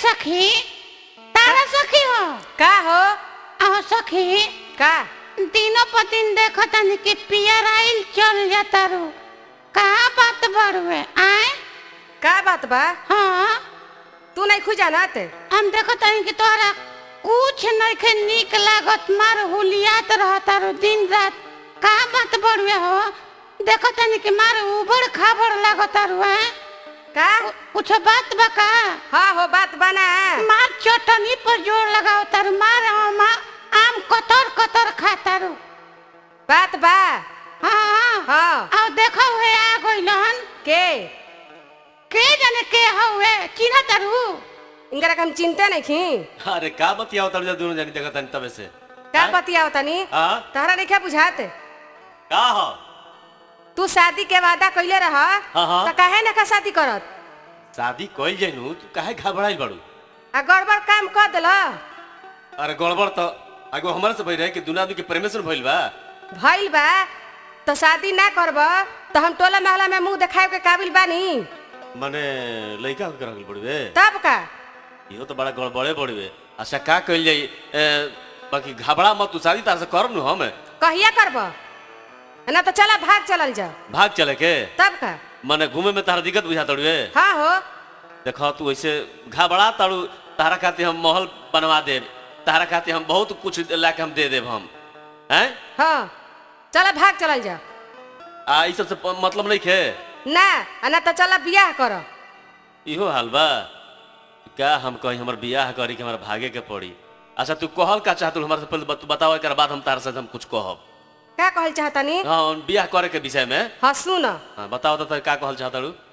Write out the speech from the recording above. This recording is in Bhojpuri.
सखी तारा सखी हो का हो आहो सखी का दिनों पर दिन देखो तनी कि पियर आइल चल जाता रू कहाँ बात बढ़वे आए का बात बा हाँ तू नहीं खुजा ना ते हम देखो तनी कि तोहरा कुछ नहीं के निक लागत मार हुलियात रहता रू दिन रात कहाँ बात बढ़वे हो देखो तनी कि मार उबड़ खाबड़ लागत रू हैं का कुछ बात बा का हाँ हो बात बना मार चटनी पर जोर लगाओ तारू मार आम आम कतर कतर खाता रू बात बा हाँ हाँ आओ देखो हुए आ गइलन के के जाने के हवे चिन्ह तारू इनकरा के हम चिंता नहीं खी अरे का बतियाओ तब जब दोनों जानी देखा तनी तबे से का हैं? बतियाओ तनी हाँ तहरा नहीं क्या बुझात का हो तू शादी के वादा कइले रह हाँ, हाँ। तो काहे ना का शादी करत शादी कइल जइनु तू काहे घबराइल बाड़ू आ गड़बड़ काम कर देल अरे गड़बड़ तो आगो हमारे से भइल रहे कि दुनिया आदमी के प्रेमेशन भइल बा भइल बा तो शादी ना करब तो हम टोला महला में मुंह देखाए के काबिल बानी माने लइका के रखल पड़बे तब का इहो तो बड़ा गड़बड़े पड़बे अच्छा का कइल जाई ए, बाकी घबरा मत तू शादी तार से करब नु हम कहिया करब ना तो चला भाग चलल जा भाग चले के तब का माने घूमे में तारा दिक्कत बुझा तड़वे हाँ हो देखो तू ऐसे घबरा तारू तारा खातिर हम महल बनवा देब तारा खातिर हम बहुत कुछ ला के हम दे देब हम हैं हाँ चला भाग चलल जा आ ई सब से प- मतलब नहीं खे ना आ ना तो चला बियाह कर इहो हाल बा क्या हम कहीं हमर बियाह करी के हमरा भागे के पड़ी अच्छा तू कहल का चाहत हमारे से पहले तू बताओ एक बाद हम तार से हम कुछ कहब का कहल चाहतनी हाँ बियाह करे के विषय में हाँ सुन हाँ बताओ तो का कहल चाहत